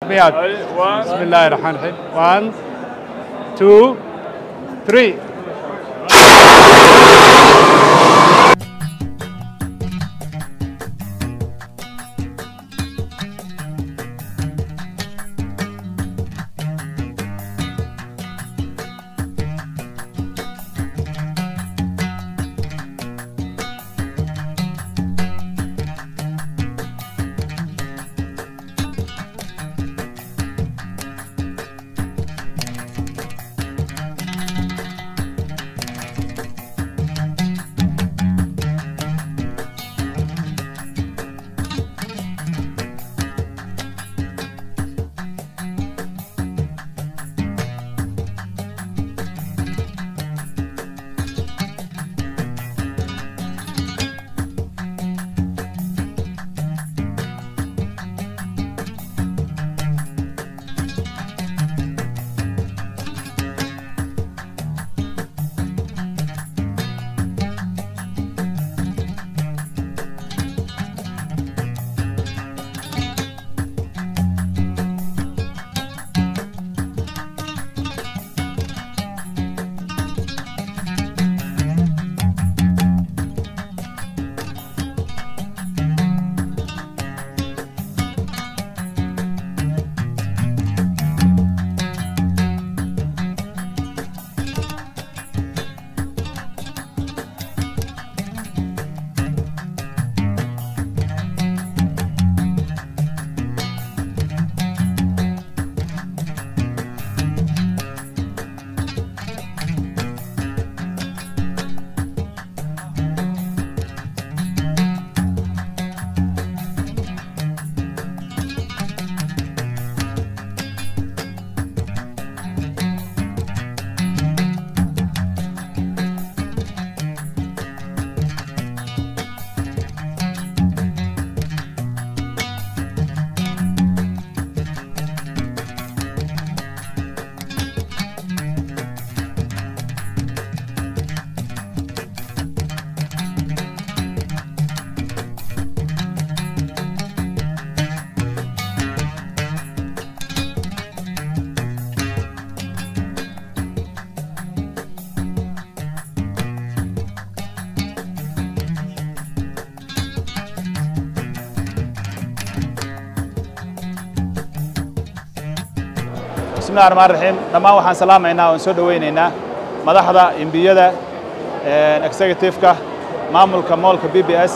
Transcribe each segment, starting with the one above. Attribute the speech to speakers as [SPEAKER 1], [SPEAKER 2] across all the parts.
[SPEAKER 1] مياد بسم الله الرحمن الرحيم 1 2 3
[SPEAKER 2] bismillahi raxmaan raxiim dhammaan waxaan salaamaynaa oon soo dhowaynaynaa madaxda imbiyada executive-ka maamulka moolka b b s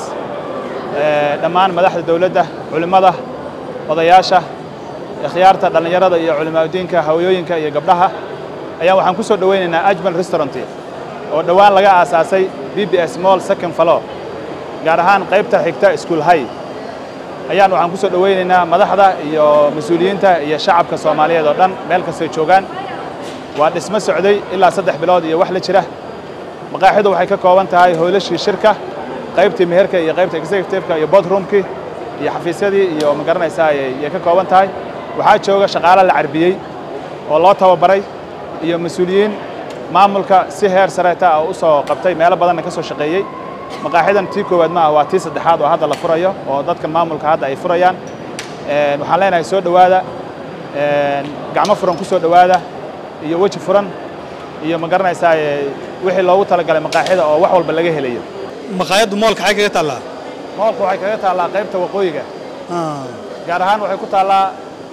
[SPEAKER 2] dhammaan madaxda dowladda culimmada odayaasha ikhyaarta dhallinyarada iyo culimaadudiinka hawayooyinka iyo gabdhaha ayaan waxaan ku soo dhowaynaynaa ajmal restaurant oo dhowaan laga aasaasay b b s moll second falo gaar ahaan qaybta xigta school high ayaan waxaan ku soo dhowaynaynaa madaxda iyo mas-uuliyiinta iyo shacabka soomaaliyeed oo dhan meel kastay joogaan waa dhismo socday ilaa saddex bilood iyo wax la jira maqaaxidu waxay ka kooban tahay hoylashii shirka qaybtii meherka iyo qaybta executive-ka iyo bodroomkii iyo xafiisyadii iyo ma garanaysaa ayay ka kooban tahay waxaa jooga shaqaalo la carbiyey oo loo tababaray iyo mas-uuliyiin maamulka si heer sareeta ah u soo qabtay meelo badanna ka soo shaqeeyey maqaaxidan tii koowaad ma ah waa tii saddexaad oo hadda la furayo oo dadka maamulka hadda ay furayaan waxaan leenahay soo dhowaada gacmo furan ku soo dhowaada iyo weji furan iyo ma garanaysaa wixii loogu talagalay maqaaxida oo wax walba laga helayo
[SPEAKER 3] maqaayaddu moolka xay kaga taallaa
[SPEAKER 2] moolku waxay kaga taallaa qaybta waqooyiga gaar ahaan waxay ku taallaa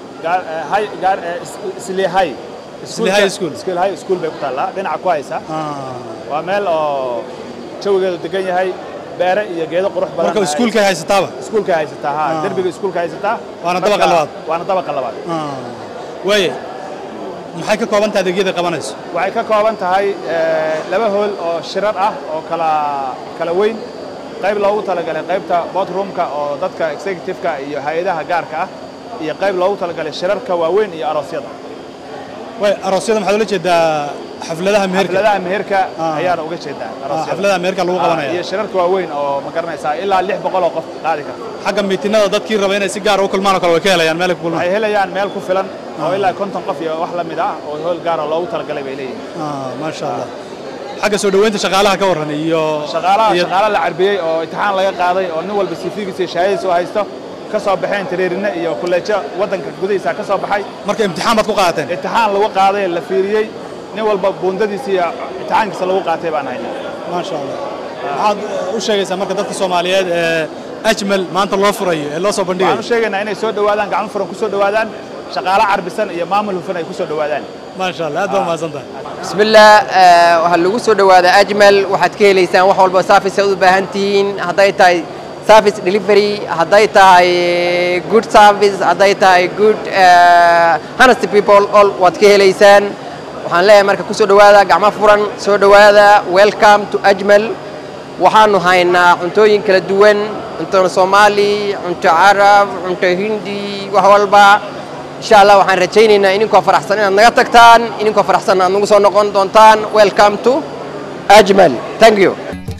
[SPEAKER 2] islihay
[SPEAKER 3] Islihay School.
[SPEAKER 2] islihay school bay ku taallaa dhinaca ku haysa waa meel oo jawigeedu degan yahay beere iyo geedo qurux badan
[SPEAKER 3] marka iskuulkay haysataaba
[SPEAKER 2] iskuulka haysataa ha
[SPEAKER 3] Ah.
[SPEAKER 2] derbiga iskuulka haysataa
[SPEAKER 3] Waana
[SPEAKER 2] Marka-
[SPEAKER 3] dabaqa labaad.
[SPEAKER 2] waana dabaqa labaad
[SPEAKER 3] waaye maxay ka kooban tahay adeegyada qabanayso
[SPEAKER 2] waxay ka kooban tahay eh, laba hool oo shirar ah oo kala kala weyn qayb loogu talagalay qaybta boardroomka oo dadka executive-ka iyo hay-adaha gaarka ah iyo qayb loogu talagalay shirarka waaweyn iyo aroosyada
[SPEAKER 3] waay aroosyada maxaad ula jeedaa xafladaha meherka
[SPEAKER 2] xafladaha meherka
[SPEAKER 3] Ah.
[SPEAKER 2] ayaana uga jeedaa
[SPEAKER 3] Ah,
[SPEAKER 2] aroosyada
[SPEAKER 3] xafladaha meherka lagu
[SPEAKER 2] Ah,
[SPEAKER 3] qabanaya
[SPEAKER 2] iyo shirarka waaweyn oo ma garanaysaa ilaa lix boqol oo qof qaadi karta
[SPEAKER 3] xagga miitinada dadkii raba inay si gaar u kulmaan oo kale way ka helayaan meel ay ku kulmaan
[SPEAKER 2] waxay helayaan meel ku filan oo ilaa konton qof iyo wax la mid ah oo hool gaara loogu talagalay bay leeyihiin
[SPEAKER 3] Ah, maasha allah xagga soo dhoweynta shaqaalaha ka warran iyo
[SPEAKER 2] shaqaalaha
[SPEAKER 3] iyo-
[SPEAKER 2] shaqaala la carbiyey oo imtixaan laga qaaday oo nin walba sifigiisa iyo shahaadadiisa u haysto ka soo baxeen tareerine iyo kulleejo waddanka gudihiisa ka soo baxay
[SPEAKER 3] marka imtixaan baad ku qaadateen
[SPEAKER 2] imtixaan lagu qaaday la fiiriyey nin walba buundadiisa iyo imtixaankiisa lagu qaatay baan haynaa
[SPEAKER 3] maasha allah waxaad u sheegaysaa marka dadka soomaaliyeed ee ajmal maanta loo furayo ee loo soo
[SPEAKER 2] waxaan
[SPEAKER 3] bandhigayo
[SPEAKER 2] u sheegaynaa inay soo dhowaadaan gacmo furan ku soo dhowaadaan shaqaale carbisan iyo maamul hufan ay ku soo dhowaadaan
[SPEAKER 3] maasha allah aad baa umahadsan tahay
[SPEAKER 4] بسم الله آه، waxaa lagu soo dhawaada ajmal waxaad ka helaysaan wax walba service aad u baahan tihiin hadday tahay service delivery hadday tahay good service hadday tahay good uh, honest people all waad ka helaysaan waxaan leeyahay marka ku soo dhawaada gacmo furan soo dhawaada welcome to ajmal waxaanu haynaa cuntooyin kala duwan cunto soomaali cunto carab cunto hindi wax walba insha allah waxaan rajaynaynaa idinkoo faraxsan inaad naga tagtaan idinkoo faraxsan aad nagu soo noqon doontaan welcome to ajmal thank you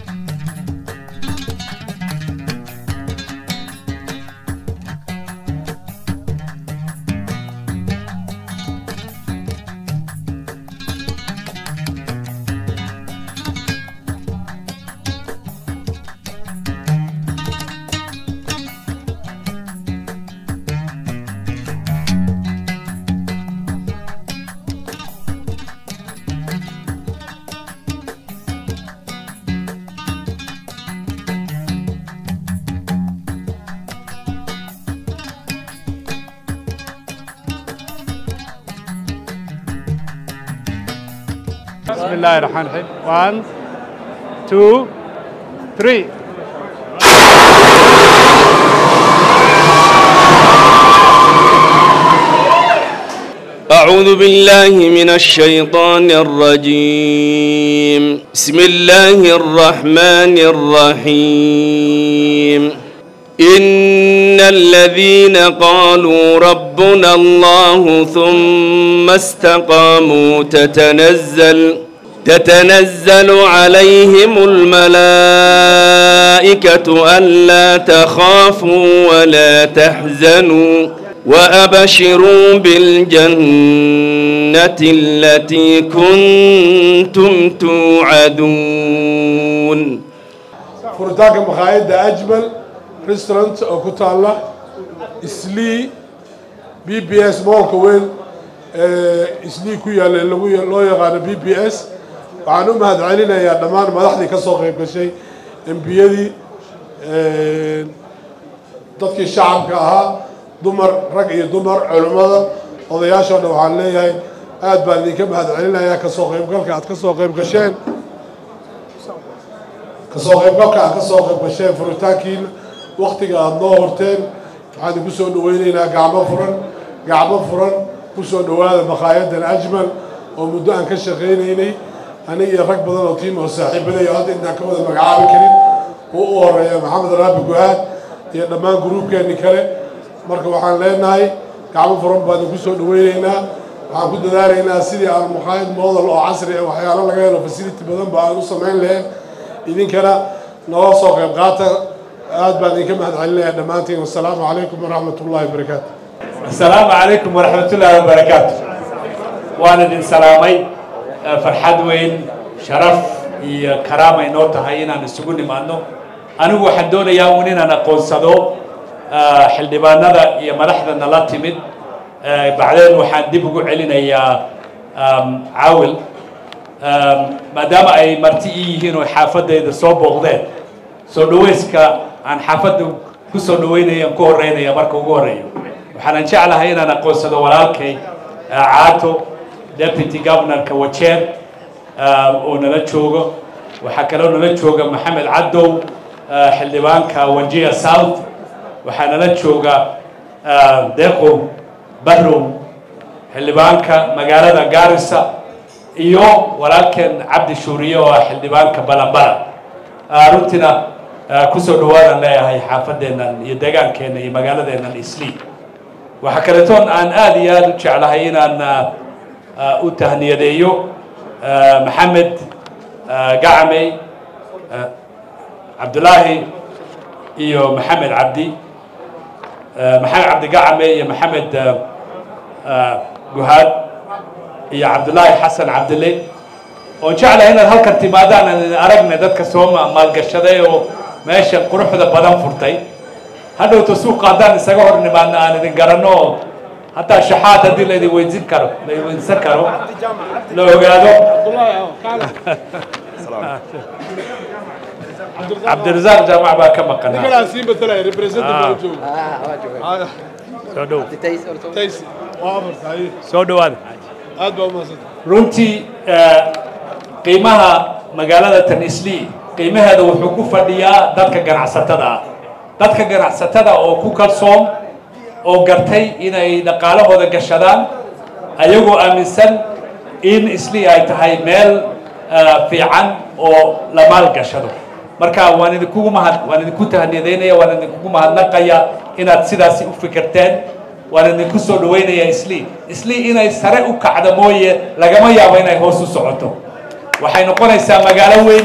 [SPEAKER 1] بسم الله الرحمن الرحيم 1 2 3
[SPEAKER 5] أعوذ بالله من الشيطان الرجيم بسم الله الرحمن الرحيم إن الذين قالوا ربنا الله ثم استقاموا تتنزل تتنزل عليهم الملائكة ألا تخافوا ولا تحزنوا وأبشروا بالجنة التي كنتم توعدون
[SPEAKER 6] furitaanka makhaayadda ajmal restaurant oo ku taalla islii b b s moolka weyn ee islii ku yaalla lagu loo yaqaano b b s waxaan u mahad celinayaa dhammaan madaxdii ka soo qayb gashay embiyadii dadkii shacabka ahaa dumar rag iyo dumar culimmada odayaashoo dhan waxaan leeyahay aad baan idinka mahad celinayaa kasoo qaybgalka aad ka soo qayb gasheen kasoo qaybgalka aad ka soo qayb gasheen furitaankiina waktiga aada noo horteen waxaan idinku soo dhaweyneynaa gacmo furan gacmo furan ku soo dhowaada makhaayaddan ajmal oo muddo aan ka shaqaynaynay aniga iyo rag badan oo tiim oo saaxiibaday oo hadda intaan ka wada magacaabi karin uu u horeeya maxamed raabi guhaad iyo dhammaan gruubkeenni kale marka waxaan leenahay gacmo furan baan idinku soo dhaweyneynaa waxaan ku dadaalaynaa sidii aan makhaayad model oo casri ah waxyaalo laga helo facility badan ba aan u samayn lahayn idinkana noo soo qayb qaata aad baan idinka mahad celinayaa dhammaantiin wasalaamu calaykum waraxmat ullahi wabarakaatu
[SPEAKER 7] السلام عليكم ورحمة الله وبركاته وأنا دين سلامي فرحاد وين شرف iyo karaama inoo tahay inaan isugu nimaadno anigu waxaan doonayaa un inaan aqoonsado xildhibaanada iyo madaxda nala timid bacdeen waxaan dib ugu celinayaa caawil maadaama ay marti ii yihiin oo xaafadayda soo booqdeen soo dhaweyska aan xaafadda ku soo dhaweynayaan ku horeynaya marka ugu horeeyo waxaanan jeclahay inaan aqoonsado walaalkay caato deputy governorka wajeer oo nala joogo waxaa kaloo nala jooga maxamed cadow xildhibaanka wajia south waxaa nala jooga deqow barrow xildhibaanka magaalada garissa iyo walaalkeen cabdi shuuriye oo ah xildhibaanka balambala runtina kusoo dhawaadaan leeyahay xaafadeennan iyo deegaankeenna iyo magaaladeennan islii waxaa kaletoon aan aad iyo aad u jeclahay inaan u tahniyadeeyo maxamed gacmey cabdulaahi iyo maxamed cabdi maxamed cabdi gacme iyo maxamed guhaad iyo cabdulaahi xasan cabdille oon jeclahay inaad halkan timaadaan aan idin aragna dadka soo maalgashaday oo meesha quruxda badan furtay hadhowta suuqa haddaan isaga hor nimaadno aan idin garanno oo hataa shaxaad haddii la idin weydiin karo la idin weydiisan karo la ogaado cabdirasaaq jaamac baa ka maqan soo dhow soo dhowaada runtii qiimaha magaalada tanisli qiimaheeda wuxuu ku fadhiyaa dadka ganacsatada ah dadka ganacsatada oo ku kalsoon oo gartay inay dhaqaalahooda gashadaan ayagoo aaminsan in isli ay tahay meel fiican oo la maalgashado marka waan idinkugu mahad waan idinku tahniyadeynaya waan idinkugu mahadnaqaya inaad sidaasi u fikirteen waan idinku soo dhaweynaya isli isli inay sare u kacdo mooye lagama yaabo inay hoos u socoto waxay noqonaysaa magaalo weyn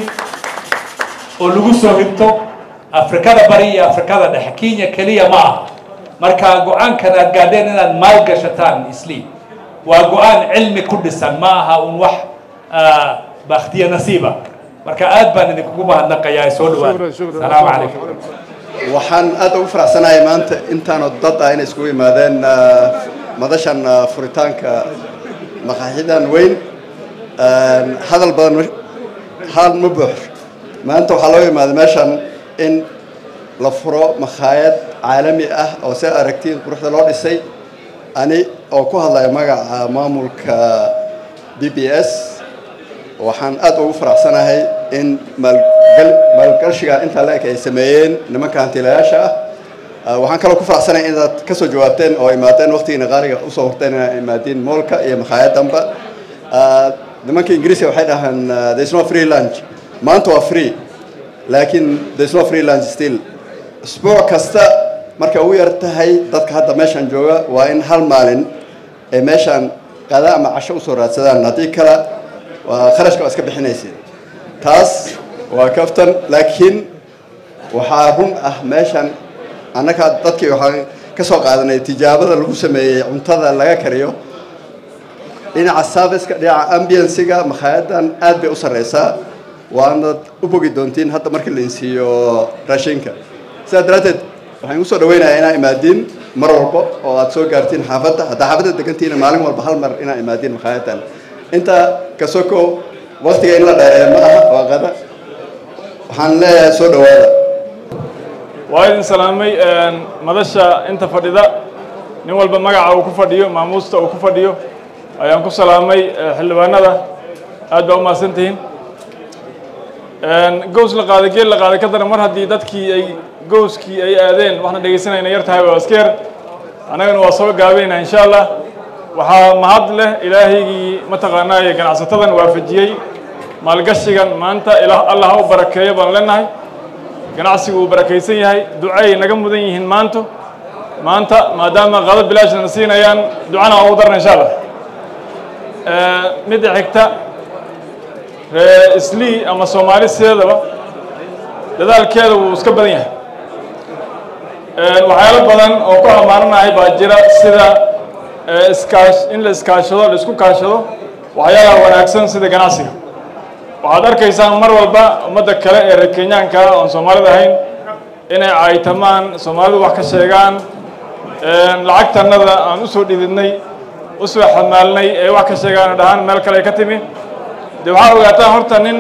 [SPEAKER 7] oo lagu soo hibto afrikada bari iyo afrikada dhexe kenya keliya ma aha marka go-aankan aad gaadheen inaad maalgashataan isli waa go-aan cilmi ku dhisan ma aha un wax bakhtiya nasiiba marka aad baan idinkugu mahadnaqayaa soo dhawaada salaamu calaykum
[SPEAKER 8] waxaan aad ugu faraxsanahay maanta intaanoo dad ah inay iskugu yimaadeen madashan furitaanka maqaaxidan weyn hadal badan hal ma buuxo maanta waxaa loo yimaaday meeshan in la furo makhaayad caalami ah oo si aragtiin quruxda loo dhisay ani oo ku hadlaya magaca maamulka b b s waxaan aad ugu faraxsanahay in maalgashiga intaa la eg ay sameeyeen nimanka hantiilayaasha ah waxaan kaloo ku faraxsanahay inaad ka soo jawaabteen oo imaadeen waqtigiina qaaliga usoo horteen inaad imaadiin moolka iyo makhaayaddanba nimanka ingiriiska waxay dhahaan there is no free lunch maanta waa free laakiin there is no free lunch still isbuuc kasta markay ugu yar tahay dadka hadda meeshan jooga waa in hal maalin ay meeshan qada ama casho usoo raadsadaan haddii kale waa kharashka waa iska bixinaysid taas waa kaftan laakiin waxaa run ah meeshan annaga dadkii waxaan ka soo qaadanay tijaabada lagu sameeyey cuntada laga kariyo dhinaca serviceka dhinaca ambiansiga makhaayaddan aad bay u sarreysaa waanad u bogi doontiin hadda markii lain siiyo raashinka sidaa daraaddeed waxaan igu soo dhaweynayaa inaa imaadiin mar walba oo aad soo gaartiin xaafadda haddaa xaafadda degantiina maalin walba hal mar inaa imaadiin makhaayaddan intaa kasoko waktiga in la dheereeyo ma aha waa qada waxaan leeyahay soo dhawaada
[SPEAKER 9] waa idin salaamay madasha inta fadhida nin walba magaca uu ku fadhiyo maamuusta uu ku fadhiyo ayaan ku salaamay xildhibaanada aad baa u mahadsantihiin gows la qaaday geel la qaaday ka daran mar haddii dadkii ay gowskii ay aadeen waxna dhegaysanayna yar tahay waa iska yar annagana waa soo gaabayna insha allah waxaa mahad leh ilaahaygii mataqaanaaye ganacsatadan waafajiyey maalgashigan maanta allah ha u barakeeyo baan leenahay ganacsigu uu barakaysan yahay ducay naga mudan yihiin maanto maanta maadaama qado bilaashna siinayaan ducana waa ugu darna insha allah midda xigta ree islii ama soomaali sideedaba dadaalkeeda wuu iska badan yahay waxyaalo badan oo ku ammaananahay baa jira sida iskaash in la iskaashado la isku kaashado waxyaalaha wanaagsan sida ganacsiga waxaad arkaysaan mar walba ummadda kale ee reer kenyaanka oon soomaalida ahayn inay caaytamaan soomaalidu wax ka sheegaan lacagtanada aan usoo dhididnay usoo xamaalnay ee wax ka sheegaan dhahaan meel kale ay ka timi de waxaa ogaataa horta nin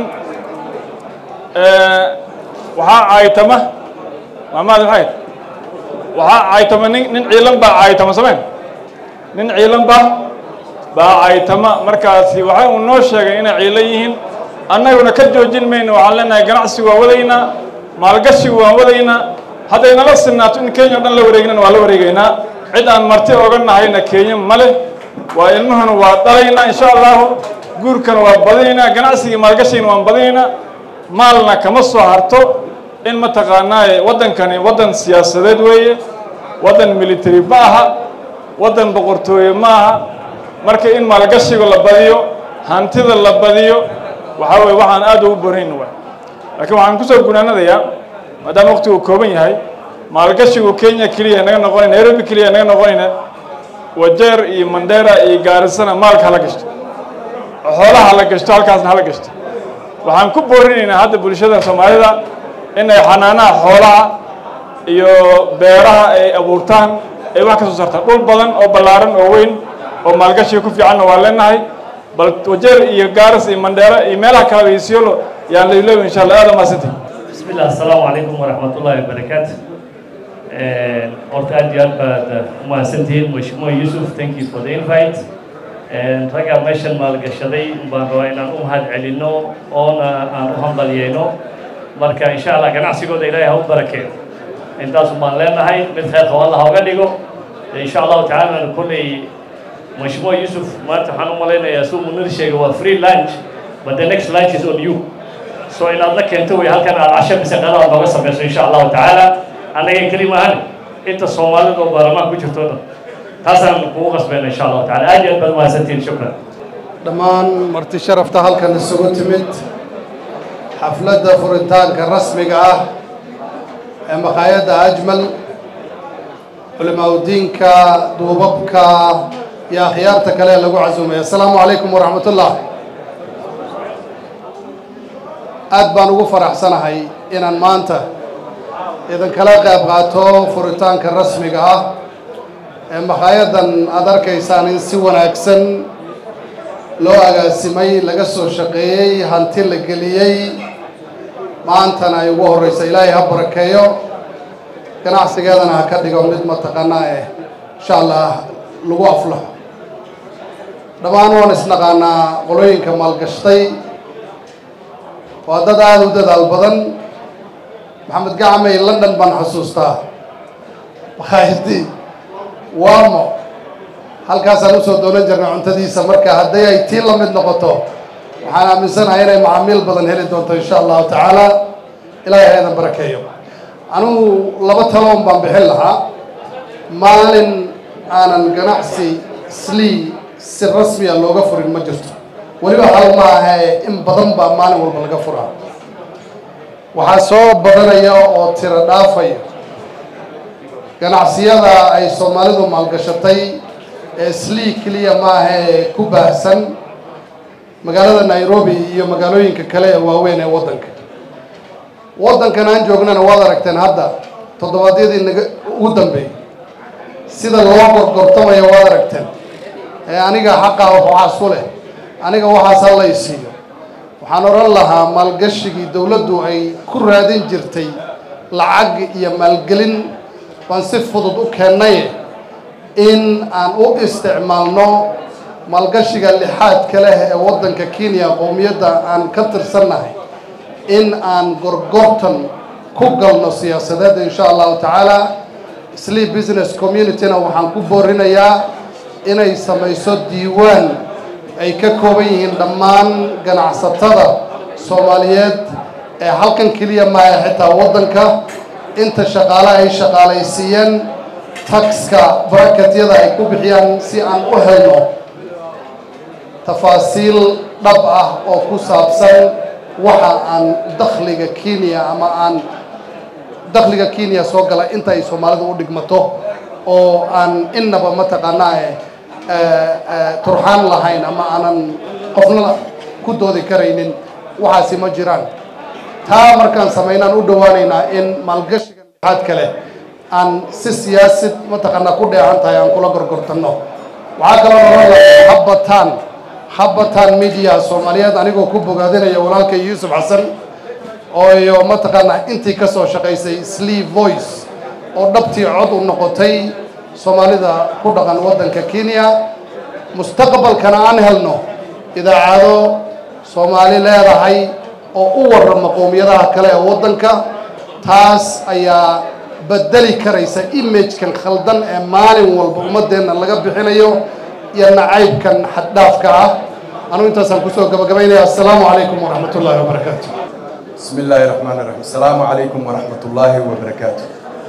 [SPEAKER 9] waxaa caaytama maamaadi maxay waxaa caaytama nin nin ciilan baa caaytama samayn nin ciilan baa baa caaytama markaasi waxa uu noo sheegay inay ciilan yihiin annaguna ka joojin mayno waxaan leenahay ganacsigu waa wadaynaa maalgashigu waan wadaynaa hadday nala sinaato in kenya o dhan la wareegnana waa la wareegaynaa cid aan marti oga nahayna kenya ma leh waa ilmuhuna waa dhalaynaa insha allahu guurkana waa badinaynaa ganacsigii maalgashigana waan badinaynaa maalna kama soo harto in mataqaanaaye waddankani waddan siyaasadeed weeye waddan military ma aha waddan boqortooye ma aha marka in maalgashiga la badiyo hantida la badiyo waxaa weye waxaan aad ugu borayn wa laakiin waxaan kusoo gunaanadayaa maadaama waqtigu kooban yahay maalgashigu kenya keliya naga noqonay nairobi keliya naga noqonayna wajeer iyo mandera iyo gaarisana maalka hala gashto xoolaha hala gashto halkaasna hala gashto waxaan ku boorinaynaa hadda bulshada soomaalida inay xanaanaha xoolaha iyo beeraha ay abuurtaan ay wax ka soo saartaan dhul badan oo ballaaran oo weyn oo maalgashiga ku fiicanna waa leenahay bal wajeer iyo gaaras iyo mandheera iyo meelaha kaleba iyo siolo yaan la iloobi insha allah aada maasantii
[SPEAKER 10] بسم الله السلام عليكم ورحمة الله وبركاته horta aad iyo aad baad umahadsantihiin mashmuur yusuf thank you for the invite ragga meeshan maalgashaday baan rabaa inaan u mahad celinno oona aan u hambalyeyno marka insha allah ganacsigooda ilaahay ha u barakeeyo intaasu baan leenahay mid khayr qabo allah ha uga dhigo insha allahu tacaala kulley mashmuur yusuf maanta waxaan u malaynayaa suu munir sheegay waa free lunch but the next lunch is on you so inaad la keento way halkan aad casho mise qadaad nooga samayso insha allahu tacaala annaga keli maahan inta soomaalida oo baarlamaan ku jirto dhan taasaan kugu qasbayna insha allahu tacaala aad iyo aad baad umahadsantihiin shukran
[SPEAKER 11] dhammaan marti sharafta halkan isugu timid xafladda furitaanka rasmiga ah ee maqaayadda ajmal culimaaudiinka duubabka iyo akhyaarta kale ee lagu casuumay assalaamu calaykum waraxmat ullah aad baan ugu faraxsanahay inaan maanta idinkala qayb qaato furitaanka rasmiga ah ee maqaayadan aada arkaysaan in si wanaagsan loo agaasimay laga soo shaqeeyey hanti la geliyey maantana ay ugu horreysa ilaahay ha barakeeyo ganacsigeedana ha ka dhigo mid mataqaanaa eh insha allah lagu aflaxo dhammaan waan isnaqaanaa qolooyinka maalgashtay waa dad aada u dadaal badan maxamed gacmay london baan xusuustaa makhaayadii waamo halkaasaan usoo doonan jirnay cuntadiisa marka hadday ay tii la mid noqoto waxaan aaminsanahay inay macaamiil badan heli doonto insha allahu tacaala ilaahay ha idan barakeeyo anugu laba taloon baan bixin lahaa maalin aanan ganacsi slii si rasmiya looga furin ma jirto weliba hal ma ahae in badan baa maalin walba laga furaa waxaa soo badanaya oo tiro dhaafaya ganacsiyada ay soomaalidu maalgashatay ee slii keliya maahae ku baahsan magaalada nairobi iyo magaalooyinka kale ee waaweyn ee waddanka waddankan aan joognana waad aragteen hadda toddobaadyadii naga ugu dambeeyey sida loo gorgortamayo waad aragteen ee aniga xaqaa waxaas ku leh aniga waxaas ha la isiiyo waxaan odhan lahaa maalgashigii dowladdu ay ku raadin jirtay lacag iyo maalgelin baan si fudud u keennay in aan u isticmaalno maalgashiga lixaadka leh ee waddanka kenya qowmiyadda aan ka tirsannahay in aan gorgortan ku galno siyaasadeed insha allahu tacaala sleep business communityna waxaan ku boorinayaa inay samayso diiwaan ay ka kooban yihiin dhammaan ganacsatada soomaaliyeed ee halkan keliya maaha xitaa waddanka inta shaqaale ay shaqaalaysiiyeen taxka barakatyada ay ku bixiyaan si aan u helno tafaasiil dhab ah oo ku saabsan waxa aan dakhliga kenya ama aan dakhliga kenya soo gala inta ay soomaalidu u dhigmato oo aan innaba mataqaanaa turxaan lahayn ama aanan qofna ku doodi karaynin waxaasi ma jiraan taa markaan samaynaan u dhowaanaynaa in maalgashiga lixaad kale aan si siyaasid mataqaanaa ku dheehan tahay aan kula gorgortanno waxaa kaloo nolan lahay habbataan habbataan media soomaaliyeed anigoo ku bogaadinaya walaalkay yuusuf xasan oo iyo mataqaanaa intii ka soo shaqaysay sleeve voice oo dhabtii cod u noqotay soomaalida ku dhaqan waddanka kenya mustaqbalkana aan helno idaacado soomaali leedahay oo u warrama qowmiyadaha kale ee waddanka taas ayaa bedeli karaysa imagekan khaldan ee maalin walba ummaddeenna laga bixinayo iyo nacaybkan xaddhaafka ah anugu intaasaan kusoo gabagabaynaya assalaamu calaykum waraxmat ullaahi wabarakaatu
[SPEAKER 12] بسم الله الرحمن الرحيم السلام عليكم ورحمة الله وبركاته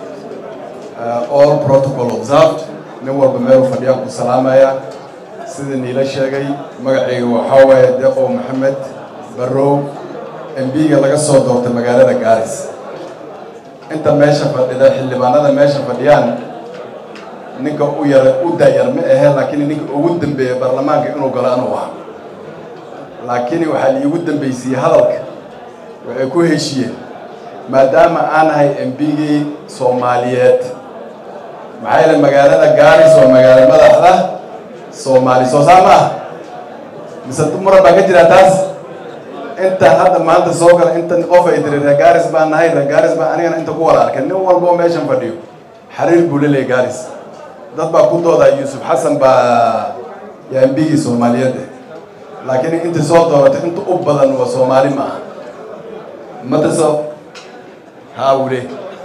[SPEAKER 12] uh, all protocol observed nin walba meel fadhiyaan ku salaamaya sida niila sheegay magacayga waxaa waaye deqo maxamed barrow mbiga laga soo doortay magaalada gaaris inta meesha fadhida xildhibaanada meesha fadhiyaan ninka u yara u daayar ma ahe laakiin ninka ugu dambeeya baarlamaanka inuu galo anuu aha laakiin waxaa liigu dambaysiiyey hadalka waxay ku heshiyeen maadaama aan ahay embigii soomaaliyeed maxaa yeele magaalada gaaris waa magaalo madaxda soomaali soo saa ma ah mise muran baa ka jira taas inta hadda maanta soo gala inta qof ay tiri reer gaaris baan nahay reer gaaris baan anigana inta ku wada arkay nin walba oo meeshan fadhiyo xariir buu leleeyahay gaaris dad baa ku doodaa yuusuf xasan baa yaa embigii soomaaliyeed eh laakiin inta soo dooratay inta u badan waa soomaali ma aha mataso haa wule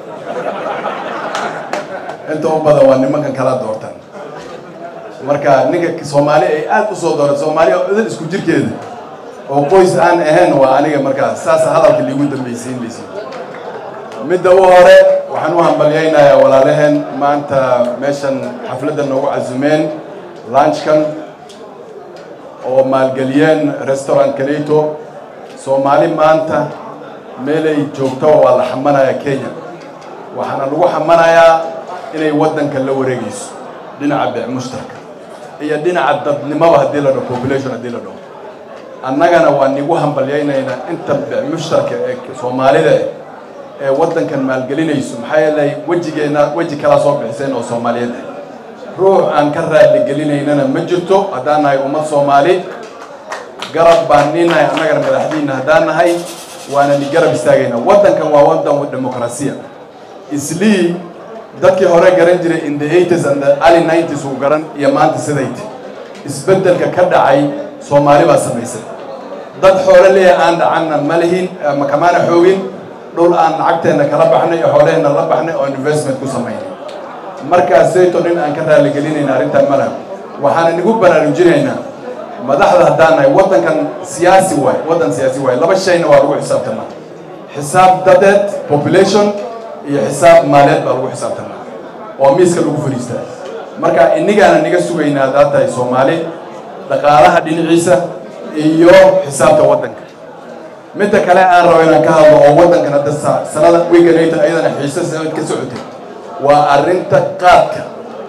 [SPEAKER 12] inta u badan waa nimankan kala doortan marka ninka soomaali ay aad u soo dooratay soomaali oo idin isku jirkeeda oo qoys aan ahayn waa aniga markaa saasa hadalka liigu dambaysiinaysa midda u hore waxaan u hambalyaynayaa walaalaheen maanta meeshan xafladda noogu casumeen lunchkan oo maalgeliyeen restaurant kaleito soomaali maanta meelay joogtaba waa la xamanayaa kenya waxaana lagu xamanayaa inay waddanka la wareegayso dhinaca beec mushtarka iyo dhinaca dadnimaba haddii la dhaho population haddii la dhaho annagana waa nigu hambalyaynaynaa inta beec mushtarka ee soomaalida eh ee waddankan maalgelinayso maxaa yeelay wejigeenna weji kalaa soo bixiseen oo soomaaliyeed ah ruux aan ka raadli gelinaynana ma jirto haddaan nahay ummad soomaali garab baan niinahay annagana madaxdiinna haddaan nahay waana ni garab istaagaynaa waddankan waa waddan demokrasiya islii dadkii hore garan jiray in the 80s and the early 90s uu garan iyo maanta sidayte isbeddelka ka dhacay soomaali baa samaysay dad xoole leeyahay aan dhacanna ma lihin ama kamaana xoogin dhul aan lacagteenna kala baxnay oo xooleheenna la baxnay oo investment ku samaynay markaas sayto nin aan ka raaligelinayna arrintan ma laha waxaana nigu baraarujinaynaa madaxda haddaan nahay waddankan siyaasi waay waddan siyaasi waay laba shayna waa lagu xisaabtanaa xisaab dadeed population iyo xisaab maaleed baa lagu xisaabtanaa oo miiska lagu fadhiistaa marka inigaana niga sugaynaa haddaad tahay soomaali dhaqaalaha dhinaciisa iyo xisaabta waddanka midda kale aan rabo inaan ka hadlo oo waddankan hadda sanada wiganayta ayadana xiise sanad ka socotay waa arrinta qaadka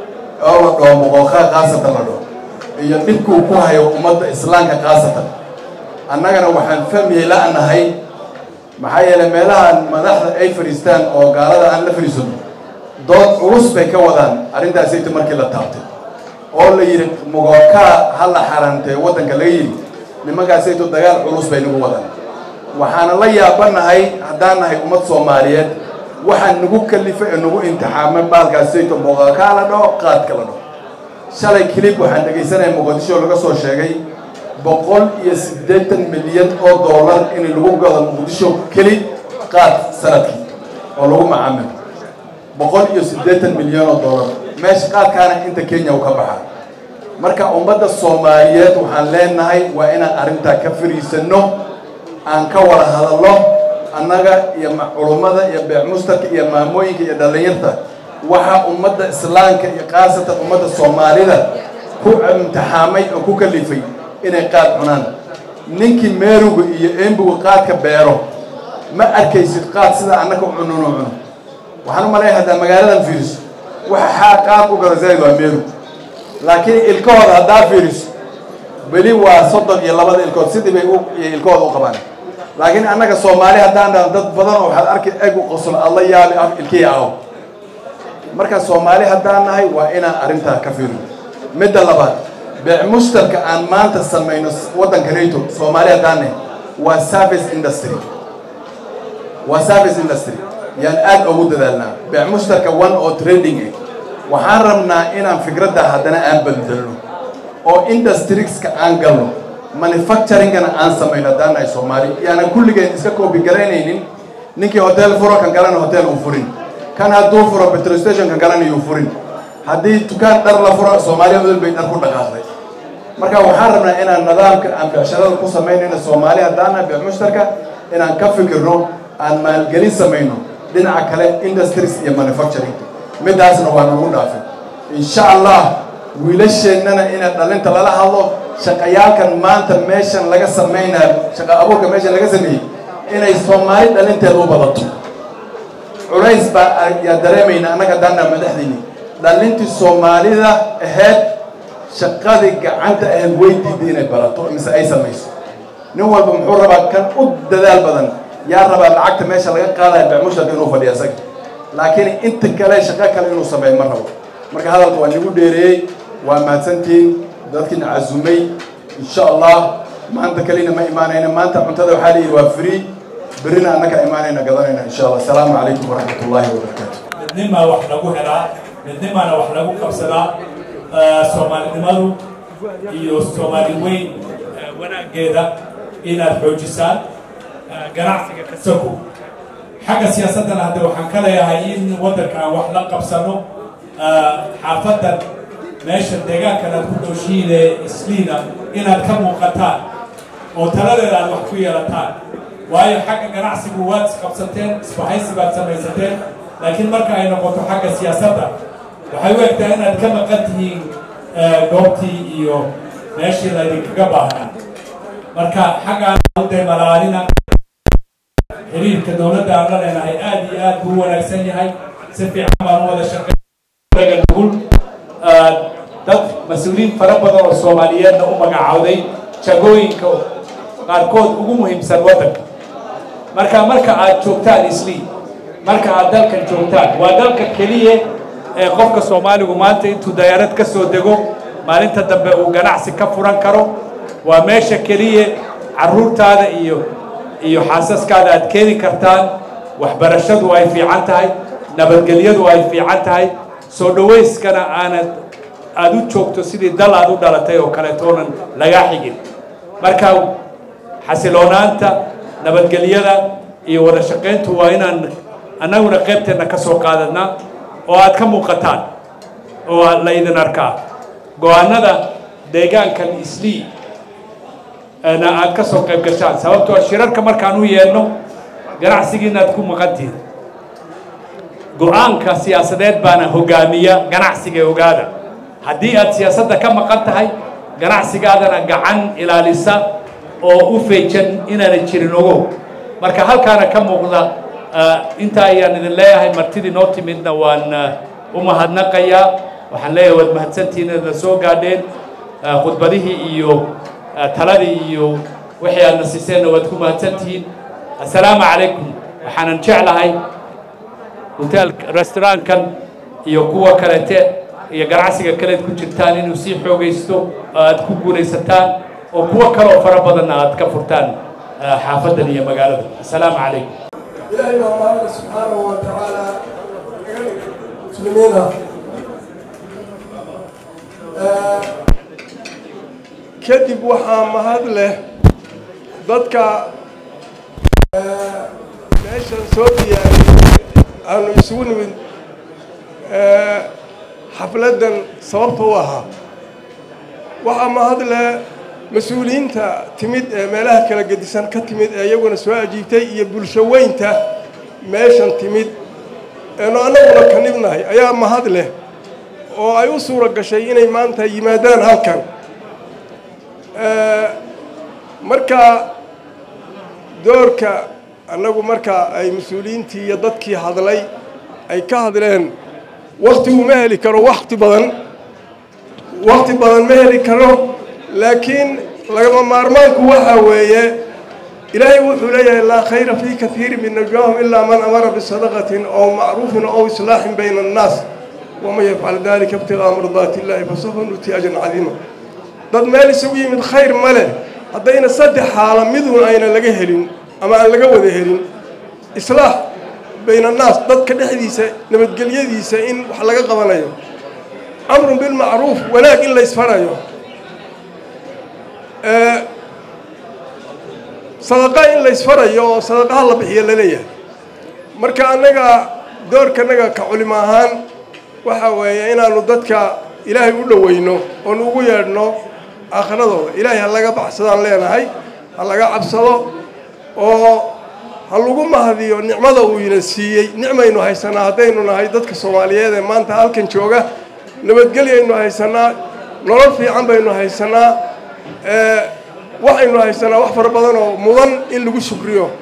[SPEAKER 12] oo la dhaho muqooqaa khaasatan la dhaho iyo dhibkuu ku hayo ummadda islaamka khaasatan annagana waxaan fahmiyey la-nahay maxaa yeelay meelahan madaxda ay fadhiistaan oo gaalada aan la fadhiisano dood culus bay ka wadaan arrintaasayta markii la taabtay oo la yidhi muqooqaa ha la xaraantee waddanka laga yidhi nimankaasayto dagaal culus bay nagu wadaan waxaana la yaabanahay haddaan nahay ummad soomaaliyeed waxaa nagu kalifay ee nagu imtixaamay baalkaasayto muqooqaa la dhaho qaadka la dhaho shalay kilib waxaan dhegaysanaya muqdisho laga soo sheegay boqol iyo siddeetan milyan oo dollar in lagu gado muqdisho keli qaad sanadkii oo lagu macaamilo boqol iyo siddeetan milyan oo dollar meesha qaadkaana inta kenya uu ka baxaa marka ummadda soomaaliyeed waxaan leenahay waa inaan arrintaa ka fariisanno aan ka wada hadalno annaga iyo culummada iyo beec mustarka iyo maamooyinka iyo dhallinyarta waxaa ummadda islaamka iyo khaasatan ummadda soomaalida ku imtixaamay oo ku kalifay inay qaad cunaan ninkii meeruga iyo embuga qaadka beero ma arkaysid qaad sida annaka cununo cuno waxaan u malaya haddaa magaaladan fiiriso waxa xaa qaad u gada zayd waa meerug laakiin ilkahooda haddaa fiiriso weli waa soddon iyo labada ilkood sidii bay ilkahooda u qabaan laakiin annaga soomaali haddaan dhaho dad badan oo waxaad arki eg u qoslo alla yaabi af ilkihii aho marka soomaali haddaan nahay waa inaan arrintaa ka fiirino midda labaad beec mushtarka aan maanta samayno waddanka nato soomaali haddaan nahay waa service industry waa service industry yaan aad ugu dadaalnaa beec mushtarka one oo trading eh waxaan rabnaa inaan fikradda haddana aan bedelno oo industrieska aan galno manufacturingana aan samayno haddaan nahay soomaali yaanan kulligeen iska koobi garaynaynin ninkii hotel furo kan kalena hotel uu furin kan hadduu furo petrol station kan kalena yuu furin haddii dukaan dhar la furo soomaaliya udul bay dhar ku dhaqaaqday marka waxaan rabnaa inaan nidaamka aan becsharada ku samaynayno soomaali haddaan nahay beec mushtarka inaan ka fikirno aan maalgelin samayno dhinaca kale industries iyo manufacturing midaasna waa nagu dhaafin insha allah wiilasheennana inay dhalinta lala hadlo shaqayaalkan maanta meeshan laga samaynayo shaqa abuurka meeshan laga sameeyey inay soomaali dhalinteeda u badato culays baa yaa dareemayna annaga daana madaxdiini dhalintii soomaalida ahayd shaqadii gacanta ahayd way diiday inay barato mise ay samayso nin walba muxuu rabaa kan u dadaal badan yaa rabaa lacagta meesha laga qaadaya beemusharka inuu fadhiya isaga laakiin inta kale shaqo kale inuu sameeyo ma rabo marka hadalka waa nagu dheereeyey waa mahadsantihiin dadkiina casumay insha allah maanta kalina ma imaanayna maanta cuntada waxaa layidhi waa free berrina annaka imaanayna gadanayna insha allah asalaamu calaykum waraxmat ullaahi wabarakaatu
[SPEAKER 13] midnimaa wax lagu helaa midnimaana wax lagu qabsadaa soomaalinimadu iyo soomaali weyn wanaaggeeda inaad xoojisaan ganacsiga kasago xagga siyaasaddana hadde waxaan ka leeyahay in waddanka aan wax la qabsano xaafadan meesha deegaankan aad ku dhooshiine isliina inaad ka muuqataan oo taladeeda aad wax ku yeelataan waayo xagga ganacsigu waad isqabsateen isbahaysi baad samaysateen laakiin marka ay noqoto xagga siyaasadda waxay u egtaa inaad ka maqan tihiin goobtii iyo meeshii laydinkaga baahnaa marka xaggaan dee malaalina xiriirka dowladda aan la leenahay aad iyo aad buu u wanaagsan yahay si fiican baan u wada shaqeeyaga nugul dad mas-uuliyiin fara badan oo soomaaliyeedna u magacaawday jagooyinka qaarkood ugu muhiimsan waddanka marka marka aad joogtaan islii marka aad dalkan joogtaan waa dalka keliya ee qofka soomaaligu maanta intuu dayaarad ka soo dego maalinta dambe uu ganacsi ka furan karo waa meesha keliya carruurtaada iyo iyo xaasaskaada aad keeni kartaan waxbarashadu ay fiican tahay nabadgelyadu ay fiican tahay soo dhawayskana aanad aada u joogto sidii dal aad u dhalatay oo kaleetoonan lagaa xigin marka xasiloonaanta nabadgelyada iyo wada shaqayntu waa inaan annaguna qaybteenna ka soo qaadanaa oo aad ka muuqataan oo la idin arkaa go-aanada deegaankan islii na aad ka soo qayb gashaan sababtoo shirarka markaan u yeedhno ganacsigiina aad ku maqantihin go-aanka siyaasadeed baana hogaamiya ganacsiga ogaada haddii aad siyaasadda ka maqan tahay ganacsigaadana gacan ilaalisa oo u feejan inaana jirin ogow marka halkaana ka muuqda intaa ayaan idin leeyahay martidii noo timidna waan u mahadnaqayaa waxaan leeyahay waad mahadsantihiin inaadna soo gaadheen khudbadihii iyo taladii iyo wixii aadna siiseenna waad ku mahadsantihiin assalaamu calaykum waxaanan jeclahay hotel restaurantkan iyo kuwa kalete iyo ganacsiga kaleed ku jirtaan inuu sii xoogaysto oo aad ku guulaysataan oo kuwo kaleoo fara badanna aad ka furtaan xaafadan iyo magaalada assalaamu calaykum
[SPEAKER 14] إلهي الله سبحانه وتعالى مسلمين kadib waxaa mahad leh dadka meeshan soo diyaariyey aanu isugu nimid xafladdan sababta u ahaa waxaa mahad leh mas-uuliyiinta timid ee meelaha kala gedisan ka timid ee iyaguna soo ajiibtay iyo bulsho weynta meeshan timid eenu annaguna ka nibnahay ayaa mahad leh oo ay u suura gashay inay maanta yimaadaan halkan marka doorka annagu marka ay mas-uuliyiintii iyo dadkii hadlay ay ka hadleen waktigu ma heli karo wakti badan wakti badan ma heli karo laakiin lagama maarmaanku waxaa weeye ilaahay wuxuu leeyahay laa khayra fii kaiiri min najwaahum ilaa man amara bisadaqatin ow macruufin ow islaaxin bayna annaas waman yafcal dalika ibtigaa mardaati illahi fasawfa nuti ajran cadiima dad meel isugu yimid khayr ma leh haddayna saddex xaala midun ayna laga helin ama aan laga wada helin islaax bayna annaas dadka dhexdiisa nabadgelyadiisa in wax laga qabanayo amrun bilmacruuf wanaag in la isfarayo sadaqa in la isfarayo oo sadaqaha la bixiyo laleeyahay marka annaga doorkanaga ka culimo ahaan waxa weeye inaanu dadka ilaahay u dhoweyno oonu ugu yeedhno aakhiradooda ilaahay ha laga baxsadaan leenahay ha laga cabsado oo ha lagu mahadiyo nicmada uu ina siiyey nicmaynu haysanaa haddaynu nahay dadka soomaaliyeed ee maanta halkan jooga nabadgelyaynu haysanaa nolol fiican baynu haysanaa waxaynu haysanaa wax fara badan oo mudan in lagu shukriyo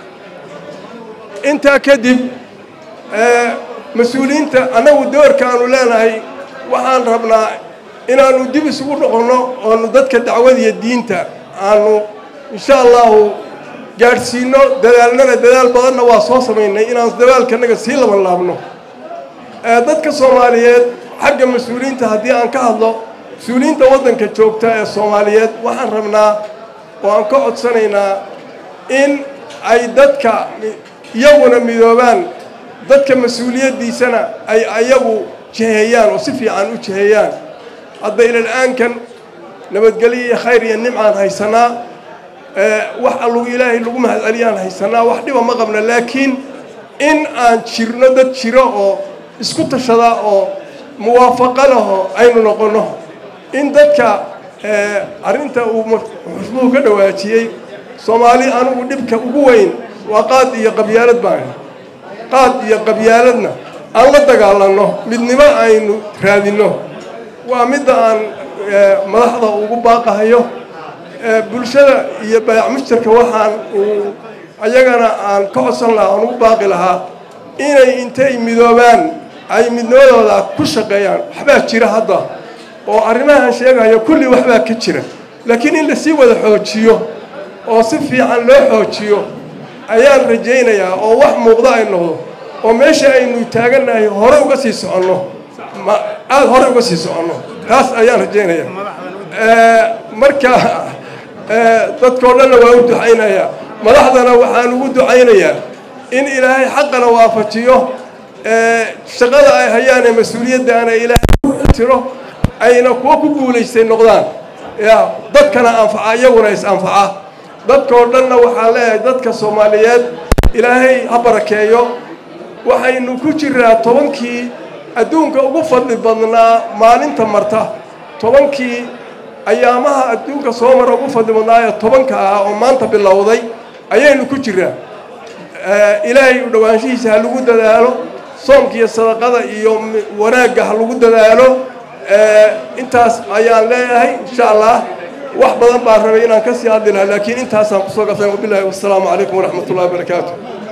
[SPEAKER 14] intaa kadib mas-uuliyiinta annagu doorka aanu leenahay waxaan rabnaa inaanu dib isugu noqonno oonu dadka dacwadiyo diinta aanu insha allahu gaadhsiino dadaalnana dadaal badanna waa soo samaynay inaan dadaalkanaga sii laban laabno dadka soomaaliyeed xagga mas-uuliyiinta haddii aan ka hadlo mas-uuliyiinta waddanka joogta ee soomaaliyeed waxaan rabnaa oo aan ka codsanaynaa in ay dadka iyaguna midoobaan dadka mas-uuliyaddiisana ay ayagu jiheeyaan oo si fiican u jiheeyaan hadda ilal-aankan nabadgelyo iyo khayr iyo nimcaan haysanaa wax allugu ilaahay lagu mahadceliyaan haysanaa wax dhiba ma qabna laakiin in aan jirno dad jiro oo isku tashada oo muwaafaqo laho aynu noqonno in dadka arrinta uu xusbuhu ka dhawaajiyey soomaali anugu dhibka ugu weyn waa qaad iyo qabyaalad baan qaad iyo qabyaaladna aan la dagaalanno midnimo aynu raadinno waa midda aan madaxda ugu baaqahayo bulshada iyo baayac mushtarka waxaan ayagana aan ka codsan lahaa aan ugu baaqi lahaa inay intay midoobaan ay midnimadooda ku shaqeeyaan waxbaa jira hadda oo arrimahan sheegayo kulli waxbaa ka jira laakiin in lasii wada xoojiyo oo si fiican loo xoojiyo ayaan rajaynayaa oo wax muuqda ay noqdo oo meesha aynu taagannahay hore uga sii soconno aada hore uga sii soconno taas ayaan rajaynayaa marka dadkao dhanna waa u ducaynayaa madaxdana waxaan ugu ducaynayaa in ilaahay xaqana waafajiyo shaqada ay hayaan ee mas-uuliyaddaana ilaahay ku tiro ayna kuwa ku guulaystay noqdaan ya dadkana anfaca iyaguna is anfaca dadkao dhanna waxaan leeyahay dadka soomaaliyeed ilaahay ha barakeeyo waxaynu ku jiraa tobankii adduunka ugu fadli badnaa maalinta marta tobankii ayaamaha adduunka soo mara ugu fadli badnaa ee tobanka ah oo maanta bilowday ayaynu ku jiraa ilaahay u dhowaanshihiisa ha lagu dadaalo soomka iyo sadaqada iyo wanaagga ha lagu dadaalo intaas ayaan leeyahay insha allah wax badan baan rabay inaan ka sii hadli lahaa laakiin intaasaan kusoo gabsan wabilahi wassalaamu calaykum waraxmat ullahi wabarakaatu